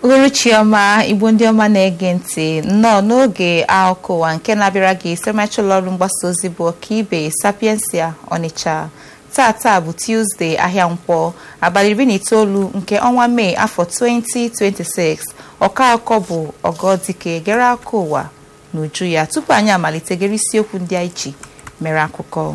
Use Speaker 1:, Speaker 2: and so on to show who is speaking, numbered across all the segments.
Speaker 1: uhuruchi ọma igbo ndị ọma na-ege ntị nnọọ n'oge akụkọ ụwa nke na-abịara gị siremacha ụlọ ọrụ mgbasa ozi bụ ọkaibe sapiensia ọnịcha tata bụ tuzdee ahịa nkwọ abalị iri na itoolu nke ọnwa mee afọ 2026 ọka akụkọ bụ ọgọdike gere akụkọ ụwa n'uju ya tupu anyị amalite gere isiokwu ndị anyị ji mere akụkọ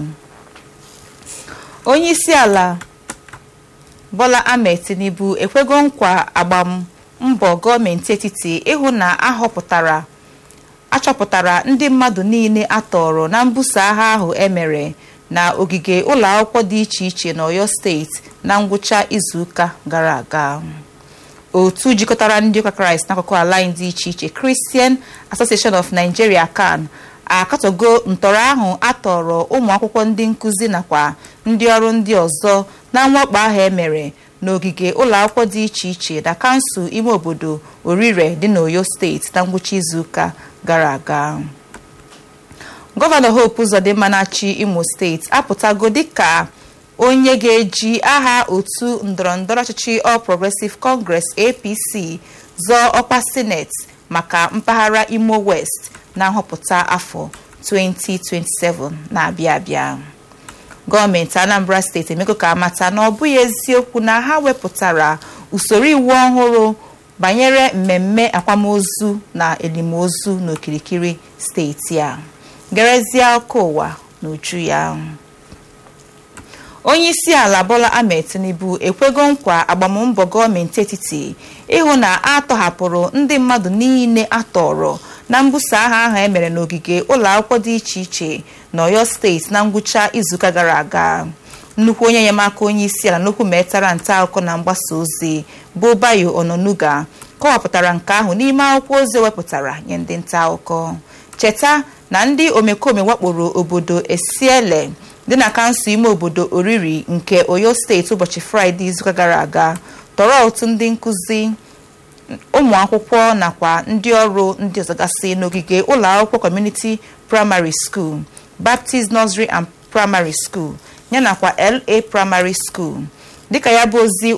Speaker 1: onye isi ala Bola Ahmed Tinubu ekwego nkwa agbam mbọ gọọmenti etiti ịhụ na ahọpụtara achọpụtara ndị mmadụ niile atọrọ na mbuso agha ahụ emere na ogige ụlọ akwụkwọ dị iche iche n'Ọyọ steeti na ngwụcha izuụka gara aga otu jikọtara ndị ụka kraịst n'akụkụ ala anyị dị iche iche Christian Association of Nigeria CAN akatọgo ntọrọ ahụ atọrọ ụmụ akwụkwọ ndị nkụzi nakwa ndị ọrụ ndị ọzọ na mwakpo ahụ emere n'ogige ụlọ akwụkwọ dị iche iche na kansụl ime obodo orire dị n'oyo steeti na ngwụcha izuụka gara aga gọvanọ Hope Uzodimma na-achị imo steeti apụtago dịka onye ga-eji aha otu ndọrọndọrọ ọchịchị All Progressive Congress APC zọọ ọkwa sineti maka mpaghara imo west na nhọpụta afọ 2027 na-abịa abịa gọọmenti anambra steeti emego ka amata na ọ bụghị eziokwu na ha wepụtara usoro iwu ọhụrụ banyere mmemme akwamozu na elimozu n'okirikiri steeti a gerezie ọkụ ụwa n'uju ya onye isi ala bola ahmed tinubu ekwego nkwa agbammbọ gọọmenti etiti ịhụ na a tọhapụrụ ndị mmadụ niile atọrọ na mbuso agha ahụ emere n'ogige ụlọ akwụkwọ dị iche iche n'Ọyọ steeti na ngwụcha izuụka gara aga nnukwu onye enyemaka onye isi ala n'okwu metara nta akụkọ na mgbasa ozi bụ Bayo Ononuga kọwapụtara nke ahụ n'ime akwụkwọ ozi wepụtara nye ndị nta akụkọ cheta na ndị omekome wakporo obodo Esiele dị na kansụl ime obodo Oriri nke Oyo steeti ụbọchị Fraịde izuụka gara aga tọrọ otu ndị nkụzi ụmụ akwụkwọ nakwa ndị ọrụ ndị ọzọ gasị n'ogige ụlọ akwụkwọ Community Primary School Baptist Nursery and Primary School yanakwa LA Primary School dịka ya bụ ozi